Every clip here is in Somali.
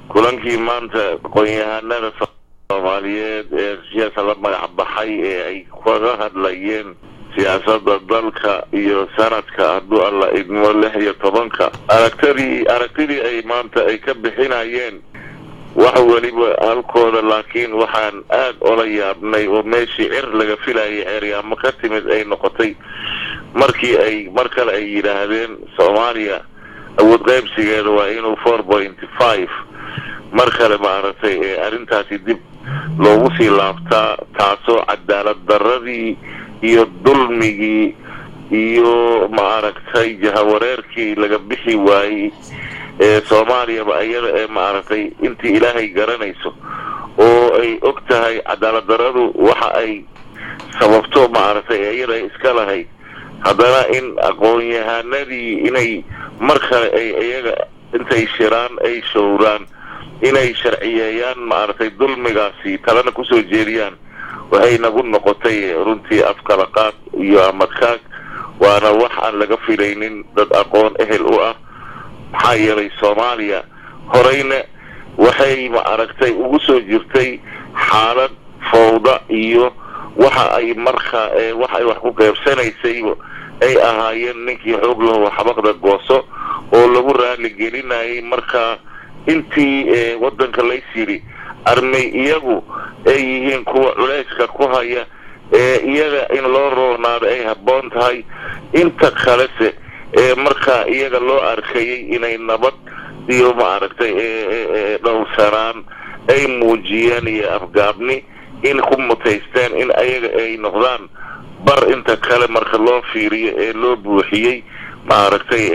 kulankii maanta aqoon-yahanada soomaaliyeed ee siyaasa la magac baxay ee ay kaga hadlayeen siyaasadda dalka iyo sanadka hadduu alla idmo lix iyo tobanka aragtadii aragtidii ay maanta ay ka bixinayeen wax weliba halkooda laakiin waxaan aad ola yaabnay oo meeshii cir laga filayay ceeryaamo ka timid ay noqotay markii ay mar kale ay yidhaahdeen soomaaliya awood qaybsigeeda waa inuu four pointy five mar kale maaragtay ee arrintaasi dib loogu sii laabtaa taasoo cadaalad darradii iyo dulmigii iyo maaragtay jahawareerkii laga bixi waayey ee soomaaliyaba iyada ee maaragtay intii ilaahay garanayso oo ay og tahay cadaalad darradu waxa ay sababto maaragtay iyada ay iska lahayd haddana in aqoon-yahanadii inay mar kale ay iyaga intay shiraan ay showraan inay sharciyeeyaan maaragtay dulmigaasi talena kusoo jeediyaan waxay nagu noqotay runtii afkalaqaad iyo amadkaag waana wax aan laga filaynin dad aqoon ehel u ah maxaa yeelay soomaaliya horeyna waxay maaragtay ugu soo jirtay xaalad fawda iyo waxa ay markaa wax ay wax ku qeybsanaysayba ay ahaayeen ninkii xoog laho xabaqda gooso oo lagu raali gelinayay markaa intii waddanka lays yidhi armay iyagu ay yihiin kuwa culayska ku haya ee iyaga in loo roonaado ay habboon tahay inta kalese ee markaa iyaga loo arkayay inay nabad iyo maaragtay dhowrsanaan ay muujiyeen iyo afgaabni in ku mutaysteen in ayaga ay noqdaan bar inta kale marka loo fiiriyo ee loo buuxiyey maaragtay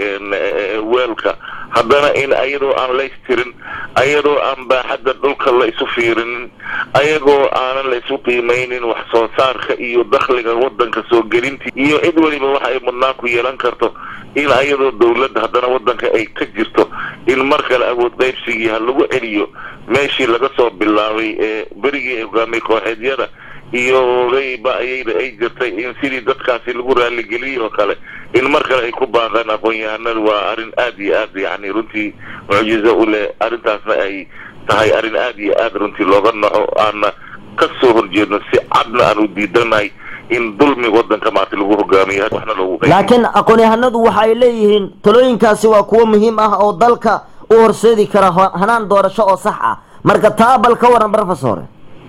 weelka haddana in ayadoo aan laystirin ayadoo aan baaxadda dhulka la isu fiirinin ayagoo aanan la isu qiimaynin wax soo saarka iyo dakhliga waddanka soo gelintii iyo cid weliba wax ay mudnaan ku yeelan karto in ayadoo dawladda haddana waddanka ay ka jirto in mar kale awood qaybsigii ha lagu celiyo meeshii laga soo bilaabay ee berigii hogaamay kooxeedyada iyo odayba ayayda ay jirtay in sidii dadkaasi lagu raaligeliye oo kale in mar kale ay ku baaqaan aqoon-yahanadu waa arrin aad iyo aad yacni runtii mucjizo u leh arrintaasna ay tahay arrin aad iyo aad runtii looga naco aana ka soo horjeedno si cadna aan u diidanahay in dulmi waddanka maarta lagu hogaamiyo waxna loogu laakiin aqoon-yahanadu waxa ay leeyihiin talooyinkaasi waa kuwo muhiim ah oo dalka u horseedi kara hanaan doorasho oo sax ah marka taa bal ka waran professor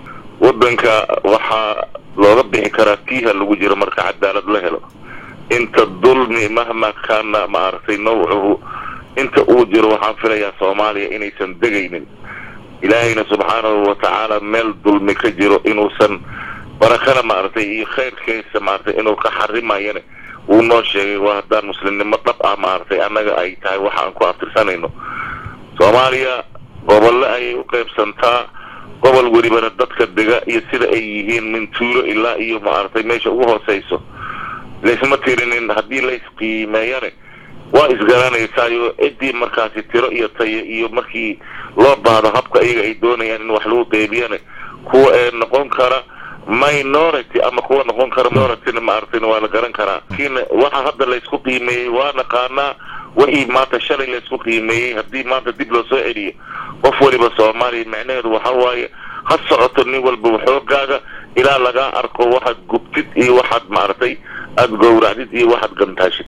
waddanka waxaa looga bixi karaa tiiha lagu jiro marka cadaalad la helo inta dulmi mahma kaana maaragtay nawcuhu inta uu jiro waxaan filayaa soomaaliya inaysan degaynin ilaahayna subxaanahu watacaala meel dulmi ka jiro inuusan barakana maaragtay iyo khayrkiisa maaragtay inuu ka xarimayane wuu noo sheegay waa haddaan muslimnimo dhab ah maaragtay annaga ay tahay waxaan ku aftirsanayno soomaaliya gobolle ayay u qaybsantaa gobol welibana dadka dega iyo sida ay yihiin min tuulo ilaa iyo maaragtay meesha ugu hooseyso laysma tirinin haddii laysqiimeeyane waa isgaranaysaayo ciddii markaasi tiro iyo tayo iyo markii loo baahdo habka iyaga ay doonayaan in wax lagu qeybiyane kuwa ee noqon kara minority ama kuwa noqon kara minorityna maaragtayna waa la garan karaa laakiin waxa hadda laysku qiimeeyey waa naqaanaa wixii maanta shalay laysku qiimeeyey haddii maanta dib loo soo celiyo qof weliba soomaaliya micnaheedu waxa waaye ha socoto nin walba xoogaaga ilaa lagaa arko waxaad gubtid iyo waxaad maaragtay aada gowracdid iyo waxaad gantaashid